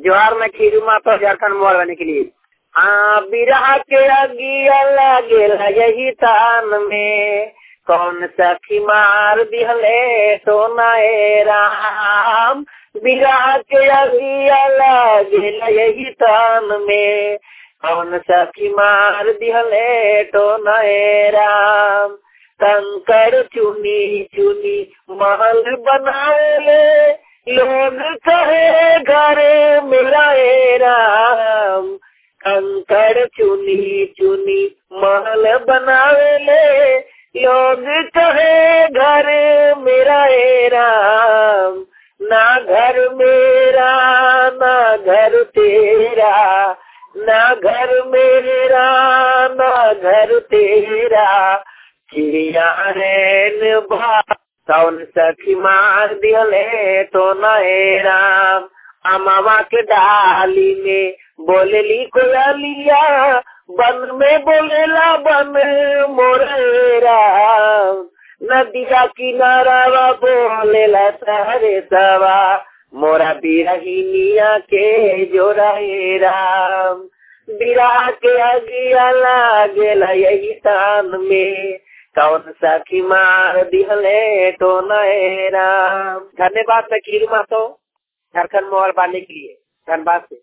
जोहार में खीरू माता झारखंड मोहर बने के लिए हाँ बिरहा के अगिया लागेला यही तान में कौन सखी मार दिहले सोनाए राम बिरहा के अगिया लागेला यही तान में कौन सखी मार दिहले तो नए राम कंकड़ चुनी चुनी महल बनाए लोग कहे घरे मेरा ए राम कंकड़ चुनी चुनी महल बनावे ले लोग कहे घरे मेरा ए राम ना घर मेरा ना घर तेरा ना घर मेरा ना घर तेरा चिड़िया है भा कौन सखी मार दिहले तो नए राम अमावा के डाली में बोलेली कोयलिया बन में बोलेला बन मोरे राम नदिया किनारा बोलेला सहरे सवा मोरा बिरहिनिया के जोरा राम बिरा के अगिया लागेला यही तान में कौन सखी मार दिहले तो नए राम धन्यवाद सखीर मातो झारखंड मोहर बांधने के लिए धन्यवाद से